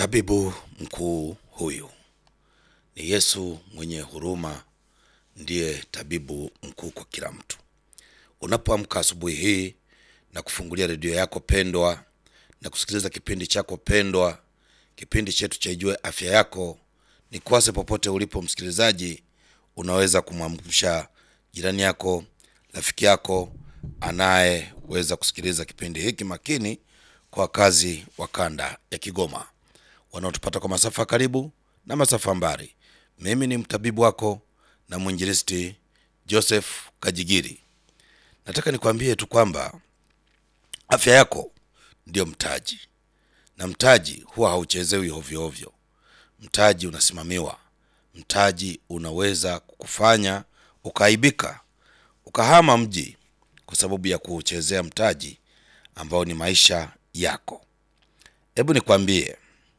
Tabibu mkuu huyu ni Yesu mwenye huruma, ndiye tabibu mkuu kwa kila mtu. Unapoamka asubuhi hii na kufungulia redio yako pendwa na kusikiliza kipindi chako pendwa, kipindi chetu cha Ijue Afya Yako, ni kwase popote ulipo msikilizaji, unaweza kumwamsha jirani yako, rafiki yako anayeweza kusikiliza kipindi hiki makini kwa wakazi wa kanda ya Kigoma wanaotupata kwa masafa karibu na masafa mbali. Mimi ni mtabibu wako na mwinjilisti Joseph Kajigiri. Nataka nikwambie tu kwamba afya yako ndio mtaji, na mtaji huwa hauchezewi ovyo ovyo. Mtaji unasimamiwa. Mtaji unaweza kukufanya ukaaibika, ukahama mji kwa sababu ya kuuchezea mtaji ambao ni maisha yako. Hebu nikwambie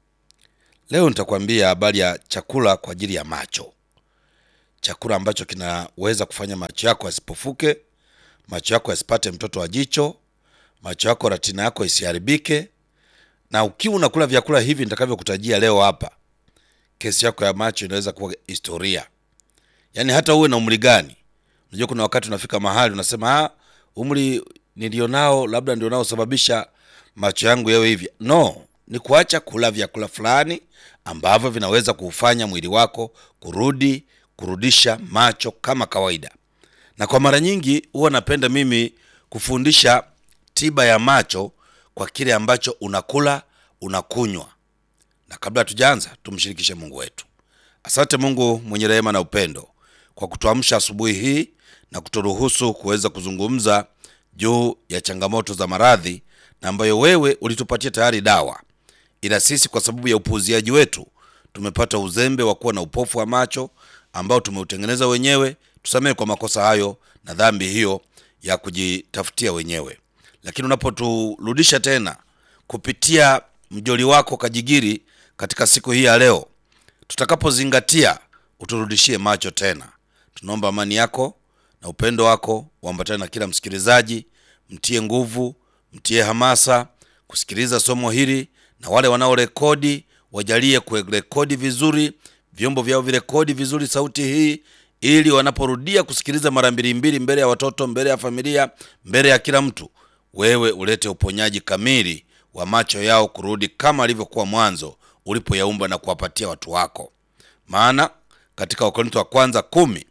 leo, nitakwambia habari ya chakula kwa ajili ya macho, chakula ambacho kinaweza kufanya macho yako yasipofuke, macho yako yasipate mtoto wa jicho, macho yako, retina yako isiharibike. Na ukiwa unakula vyakula hivi nitakavyokutajia leo hapa, kesi yako ya macho inaweza kuwa historia. Yaani hata uwe na umri gani, unajua kuna wakati unafika mahali unasema ah, umri nilionao labda ndio unaosababisha macho yangu yawe hivi. No, ni kuacha kula vyakula fulani ambavyo vinaweza kuufanya mwili wako kurudi kurudisha macho kama kawaida. Na kwa mara nyingi huwa napenda mimi kufundisha tiba ya macho kwa kile ambacho unakula unakunywa. Na kabla hatujaanza, tumshirikishe Mungu wetu. Asante Mungu mwenye rehema na upendo kwa kutuamsha asubuhi hii na kuturuhusu kuweza kuzungumza juu ya changamoto za maradhi na ambayo wewe ulitupatia tayari dawa, ila sisi kwa sababu ya upuuziaji wetu tumepata uzembe wa kuwa na upofu wa macho ambao tumeutengeneza wenyewe. Tusamehe kwa makosa hayo na dhambi hiyo ya kujitafutia wenyewe, lakini unapoturudisha tena kupitia mjoli wako Kajigiri katika siku hii ya leo, tutakapozingatia uturudishie macho tena. Tunaomba amani yako na upendo wako uambatane na kila msikilizaji, mtie nguvu, mtie hamasa kusikiliza somo hili, na wale wanaorekodi wajalie kurekodi vizuri, vyombo vyao virekodi vizuri sauti hii, ili wanaporudia kusikiliza mara mbili mbili, mbele ya watoto, mbele ya familia, mbele ya kila mtu, wewe ulete uponyaji kamili wa macho yao kurudi kama alivyokuwa mwanzo ulipoyaumba na kuwapatia watu wako. Maana katika Wakorintho wa kwanza kumi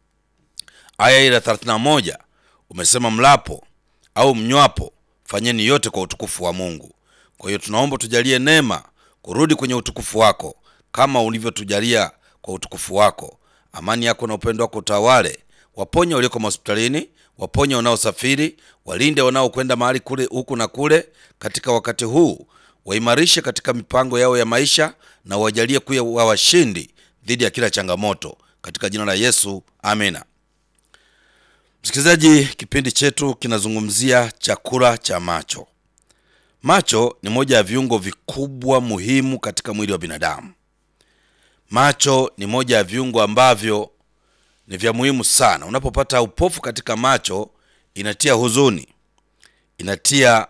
aya ile 31 umesema, mlapo au mnywapo fanyeni yote kwa utukufu wa Mungu. Kwa hiyo tunaomba tujalie neema kurudi kwenye utukufu wako kama ulivyotujalia kwa utukufu wako. Amani yako na upendo wako utawale, waponye walioko hospitalini, waponye wanaosafiri, walinde wanaokwenda mahali kule huku na kule katika wakati huu, waimarishe katika mipango yao ya maisha na wajalie kuwa washindi dhidi ya kila changamoto katika jina la Yesu, amina. Msikilizaji, kipindi chetu kinazungumzia chakula cha macho. Macho ni moja ya viungo vikubwa muhimu katika mwili wa binadamu. Macho ni moja ya viungo ambavyo ni vya muhimu sana. Unapopata upofu katika macho, inatia huzuni, inatia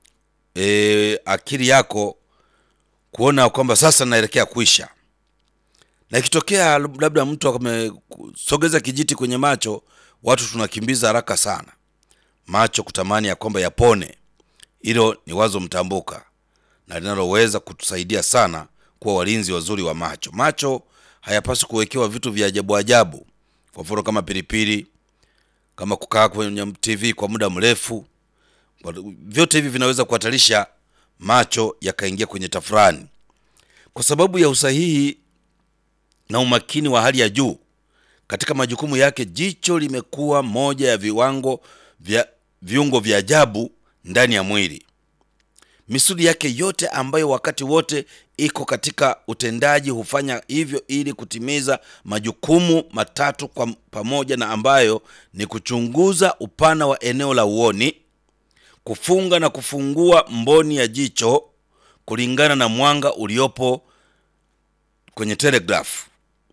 e, akili yako kuona kwamba sasa naelekea kuisha, na ikitokea labda mtu amesogeza kijiti kwenye macho, watu tunakimbiza haraka sana macho kutamani ya kwamba yapone. Hilo ni wazo mtambuka na linaloweza kutusaidia sana kuwa walinzi wazuri wa macho. Macho hayapaswi kuwekewa vitu vya ajabu ajabu, kwa mfano kama pilipili, kama kukaa kwenye TV kwa muda mrefu. Vyote hivi vinaweza kuhatarisha macho yakaingia kwenye tafurani. Kwa sababu ya usahihi na umakini wa hali ya juu katika majukumu yake, jicho limekuwa moja ya viwango vya viungo vya ajabu ndani ya mwili. Misuli yake yote ambayo wakati wote iko katika utendaji hufanya hivyo ili kutimiza majukumu matatu kwa pamoja, na ambayo ni kuchunguza upana wa eneo la uoni, kufunga na kufungua mboni ya jicho kulingana na mwanga uliopo kwenye telegrafu,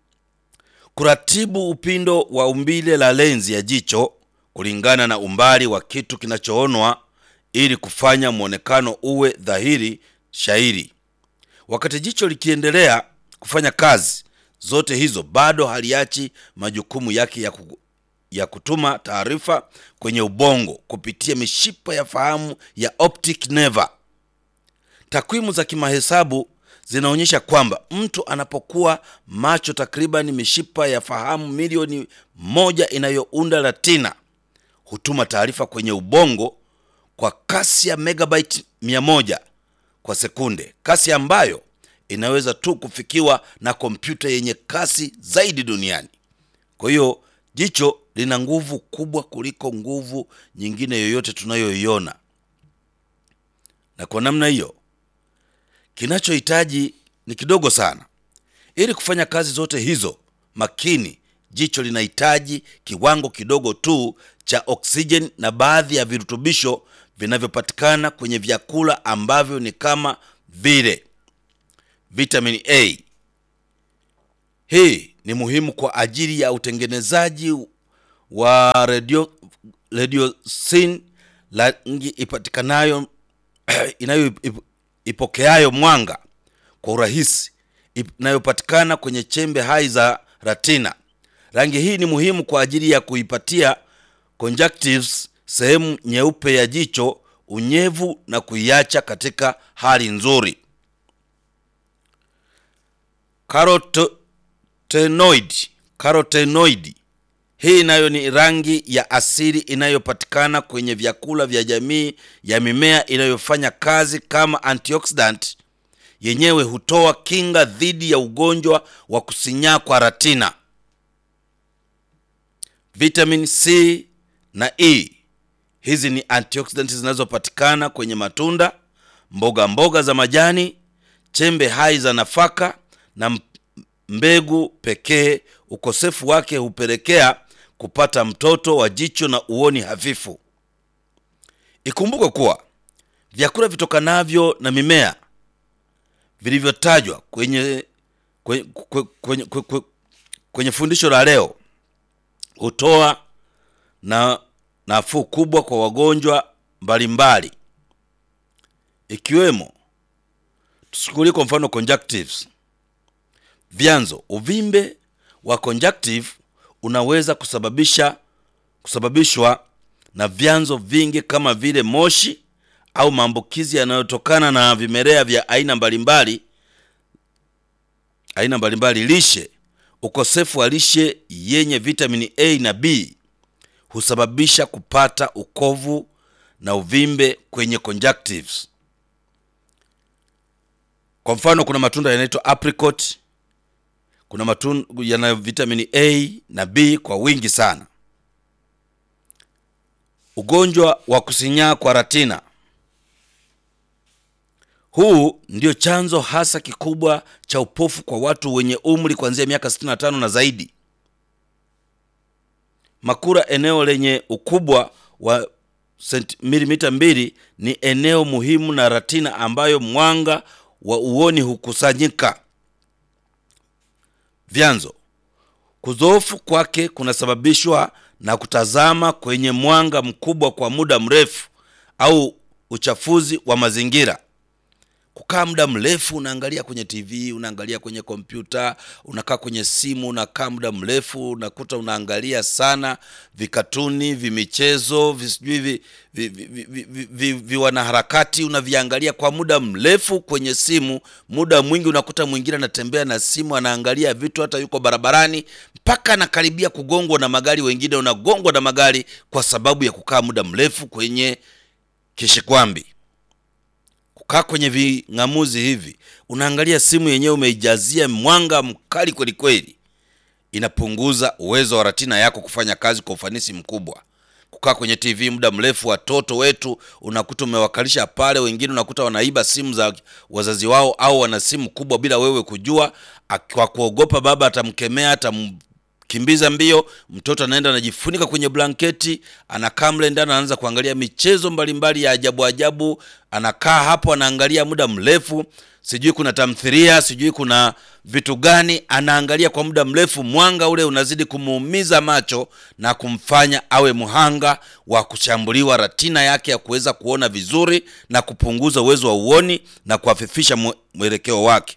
kuratibu upindo wa umbile la lenzi ya jicho kulingana na umbali wa kitu kinachoonwa ili kufanya mwonekano uwe dhahiri shairi. Wakati jicho likiendelea kufanya kazi zote hizo, bado haliachi majukumu yake ya, ku, ya kutuma taarifa kwenye ubongo kupitia mishipa ya fahamu ya optic nerve. Takwimu za kimahesabu zinaonyesha kwamba mtu anapokuwa macho, takriban mishipa ya fahamu milioni moja inayounda retina hutuma taarifa kwenye ubongo kwa kasi ya megabyte mia moja kwa sekunde, kasi ambayo inaweza tu kufikiwa na kompyuta yenye kasi zaidi duniani. Kwa hiyo jicho lina nguvu kubwa kuliko nguvu nyingine yoyote tunayoiona, na kwa namna hiyo kinachohitaji ni kidogo sana. Ili kufanya kazi zote hizo makini, jicho linahitaji kiwango kidogo tu cha oksijeni na baadhi ya virutubisho vinavyopatikana kwenye vyakula ambavyo ni kama vile vitamin A. Hii ni muhimu kwa ajili ya utengenezaji wa radio radiosin, rangi ipatikanayo inayo ipokeayo mwanga kwa urahisi inayopatikana kwenye chembe hai za retina. Rangi hii ni muhimu kwa ajili ya kuipatia conjunctives, sehemu nyeupe ya jicho, unyevu na kuiacha katika hali nzuri. Carotenoid, carotenoid hii nayo ni rangi ya asili inayopatikana kwenye vyakula vya jamii ya mimea inayofanya kazi kama antioxidant. Yenyewe hutoa kinga dhidi ya ugonjwa wa kusinyaa kwa retina. Vitamin C na E, hizi ni antioxidant zinazopatikana kwenye matunda, mboga mboga za majani, chembe hai za nafaka na mbegu pekee. Ukosefu wake hupelekea kupata mtoto wa jicho na uoni hafifu. Ikumbuke kuwa vyakula vitokanavyo na mimea vilivyotajwa kwenye, kwenye, kwenye, kwenye, kwenye fundisho la leo hutoa na nafuu kubwa kwa wagonjwa mbalimbali ikiwemo, tuchukulie kwa mfano conjunctives. Vyanzo: uvimbe wa conjunctive unaweza kusababisha kusababishwa na vyanzo vingi kama vile moshi au maambukizi yanayotokana na vimelea vya aina mbalimbali aina mbalimbali. Lishe: ukosefu wa lishe yenye vitamini A na B husababisha kupata ukovu na uvimbe kwenye conjunctives. Kwa mfano, kuna matunda yanaitwa apricot kuna matunda yana vitamini A na B kwa wingi sana. Ugonjwa wa kusinyaa kwa retina, huu ndio chanzo hasa kikubwa cha upofu kwa watu wenye umri kuanzia miaka 65 na zaidi. Makura, eneo lenye ukubwa wa milimita mbili, ni eneo muhimu na retina ambayo mwanga wa uoni hukusanyika. Vyanzo: kudhoofu kwake kunasababishwa na kutazama kwenye mwanga mkubwa kwa muda mrefu au uchafuzi wa mazingira. Kukaa muda mrefu unaangalia kwenye TV, unaangalia kwenye kompyuta, unakaa kwenye simu, unakaa muda mrefu, unakuta unaangalia sana vikatuni, vimichezo, visijui vi, vi, vi, vi, vi, vi, vi wanaharakati, unaviangalia kwa muda mrefu kwenye simu. Muda mwingi unakuta mwingine anatembea na simu, anaangalia vitu, hata yuko barabarani mpaka anakaribia kugongwa na magari, wengine unagongwa na magari kwa sababu ya kukaa muda mrefu kwenye kishikwambi kaa kwenye ving'amuzi hivi, unaangalia simu yenyewe umeijazia mwanga mkali kweli kweli, inapunguza uwezo wa retina yako kufanya kazi kwa ufanisi mkubwa. Kukaa kwenye TV muda mrefu, watoto wetu unakuta umewakalisha pale, wengine unakuta wanaiba simu za wazazi wao, au wana simu kubwa bila wewe kujua, kwa kuogopa baba atamkemea, kimbiza mbio, mtoto anaenda anajifunika kwenye blanketi, anakaa mle ndani, anaanza kuangalia michezo mbalimbali ya ajabu ajabu, anakaa hapo anaangalia muda mrefu, sijui kuna tamthilia, sijui kuna vitu gani, anaangalia kwa muda mrefu. Mwanga ule unazidi kumuumiza macho na kumfanya awe mhanga wa kushambuliwa ratina yake ya kuweza kuona vizuri na kupunguza uwezo wa uoni na kuafifisha mwe- mwelekeo wake.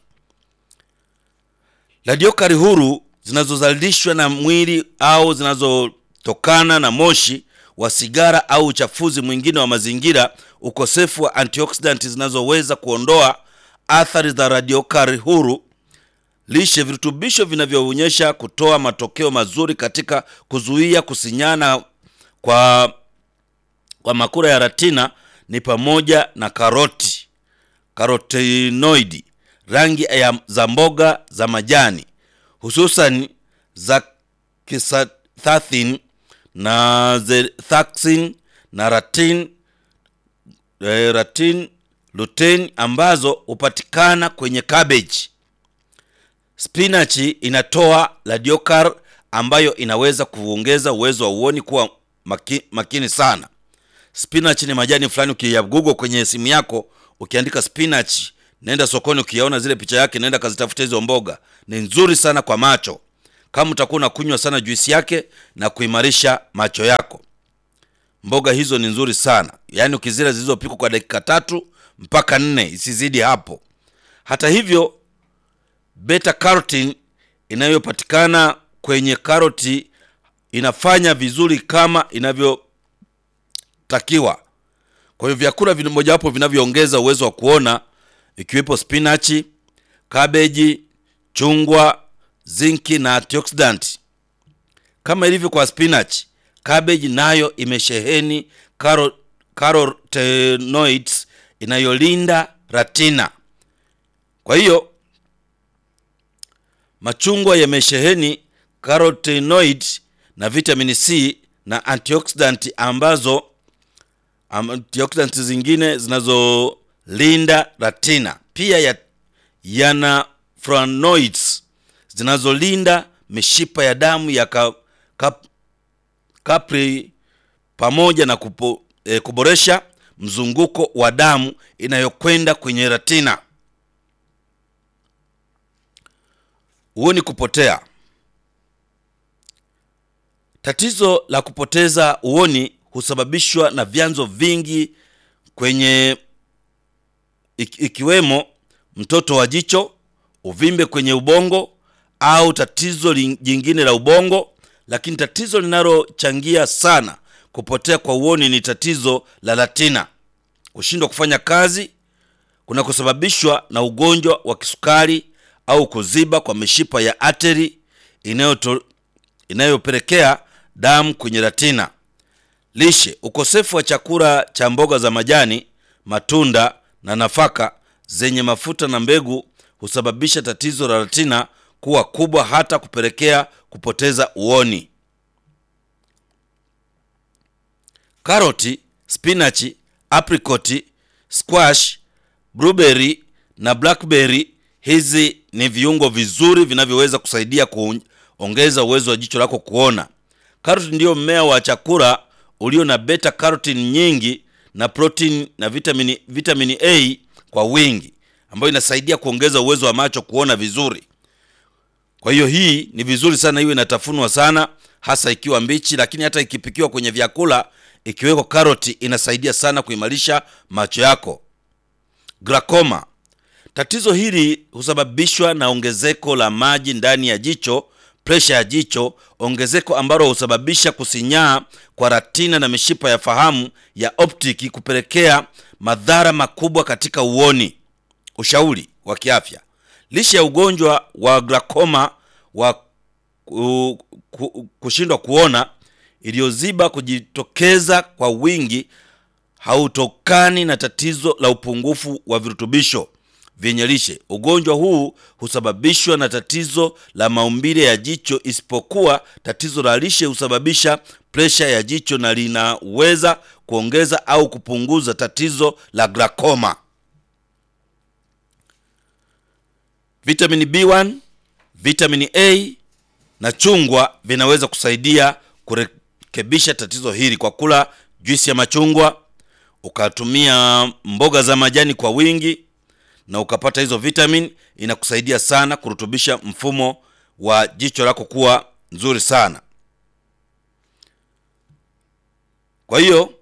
Radiokari huru zinazozalishwa na mwili au zinazotokana na moshi wa sigara au uchafuzi mwingine wa mazingira, ukosefu wa antioxidant zinazoweza kuondoa athari za radiokari huru, lishe, virutubisho vinavyoonyesha kutoa matokeo mazuri katika kuzuia kusinyana kwa, kwa makura ya ratina ni pamoja na karoti karotenoidi, rangi ya za mboga za majani hususan za kisathathin na zethaksin na ratin, eh, ratin lutein ambazo hupatikana kwenye cabbage. Spinachi inatoa radiokar ambayo inaweza kuongeza uwezo wa uoni kuwa maki, makini sana. Spinach ni majani fulani, ukiyagugo kwenye simu yako ukiandika spinach, nenda sokoni, ukiyaona zile picha yake, nenda kazitafuta hizo mboga. Ni nzuri sana kwa macho, kama utakuwa unakunywa sana juisi yake na kuimarisha macho yako. Mboga hizo ni nzuri sana, yaani ukizila zilizopikwa kwa dakika tatu mpaka nne, isizidi hapo. Hata hivyo, beta carotene inayopatikana kwenye karoti inafanya vizuri kama inavyotakiwa. Kwa hiyo vyakula vina- mojawapo vinavyoongeza uwezo wa kuona ikiwepo spinachi, kabeji, chungwa, zinki na antioxidant. Kama ilivyo kwa spinach, cabbage nayo imesheheni caro- carotenoids inayolinda retina. Kwa hiyo machungwa yamesheheni carotenoid na vitamin C na antioxidant ambazo antioxidant zingine zinazolinda retina. Pia ya, yana flavonoids zinazolinda mishipa ya damu ya ka, kap, kapri pamoja na kupo, e, kuboresha mzunguko wa damu inayokwenda kwenye retina. Uoni kupotea. Tatizo la kupoteza uoni husababishwa na vyanzo vingi kwenye iki- ikiwemo mtoto wa jicho, uvimbe kwenye ubongo au tatizo lin- jingine la ubongo, lakini tatizo linalochangia sana kupotea kwa uoni ni tatizo la retina, kushindwa kufanya kazi kunakosababishwa na ugonjwa wa kisukari au kuziba kwa mishipa ya ateri inayoto- inayopelekea damu kwenye retina. Lishe: ukosefu wa chakula cha mboga za majani, matunda na nafaka zenye mafuta na mbegu husababisha tatizo la retina kuwa kubwa hata kupelekea kupoteza uoni. Karoti, spinachi, aprikoti, squash, blueberry na blackberry, hizi ni viungo vizuri vinavyoweza kusaidia kuongeza uwezo wa jicho lako kuona. Karoti ndiyo mmea wa chakula ulio na beta carotene nyingi na protein na vitamini, vitamini A kwa wingi ambayo inasaidia kuongeza uwezo wa macho kuona vizuri. Kwa hiyo hii ni vizuri sana iwe inatafunwa sana, hasa ikiwa mbichi, lakini hata ikipikiwa kwenye vyakula, ikiwekwa karoti inasaidia sana kuimarisha macho yako. Glaucoma. Tatizo hili husababishwa na ongezeko la maji ndani ya jicho, presha ya jicho, ongezeko ambalo husababisha kusinyaa kwa retina na mishipa ya fahamu ya optiki, kupelekea madhara makubwa katika uoni. Ushauri wa kiafya: lishe ya ugonjwa wa glaucoma wa ku- ku- kushindwa kuona iliyoziba kujitokeza kwa wingi hautokani na tatizo la upungufu wa virutubisho vyenye lishe. Ugonjwa huu husababishwa na tatizo la maumbile ya jicho, isipokuwa tatizo la lishe husababisha presha ya jicho na linaweza kuongeza au kupunguza tatizo la glaucoma. Vitamini B1, vitamini A na chungwa vinaweza kusaidia kurekebisha tatizo hili kwa kula juisi ya machungwa, ukatumia mboga za majani kwa wingi na ukapata hizo vitamin, inakusaidia sana kurutubisha mfumo wa jicho lako kuwa nzuri sana. Kwa hiyo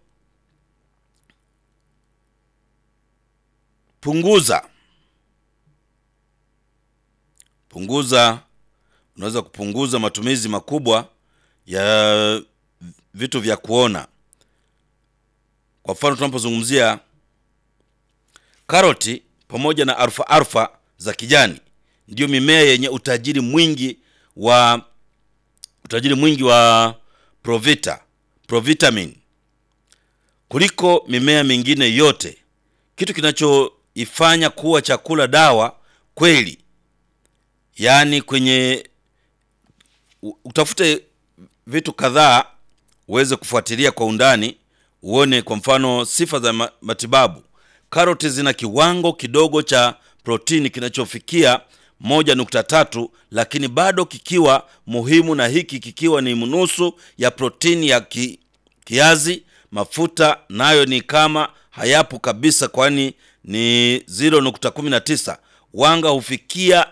punguza punguza, unaweza kupunguza matumizi makubwa ya vitu vya kuona. Kwa mfano tunapozungumzia karoti pamoja na alfa alfa za kijani, ndiyo mimea yenye utajiri mwingi wa utajiri mwingi wa provita provitamin kuliko mimea mingine yote. Kitu kinachoifanya kuwa chakula dawa kweli, yaani kwenye utafute vitu kadhaa uweze kufuatilia kwa undani, uone kwa mfano sifa za matibabu. Karoti zina kiwango kidogo cha protini kinachofikia moja nukta tatu lakini bado kikiwa muhimu, na hiki kikiwa ni nusu ya protini ya ki, kiazi. Mafuta nayo ni kama hayapo kabisa, kwani ni 0.19. Wanga hufikia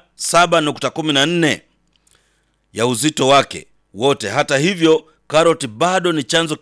7.14 ya uzito wake wote. Hata hivyo, karoti bado ni chanzo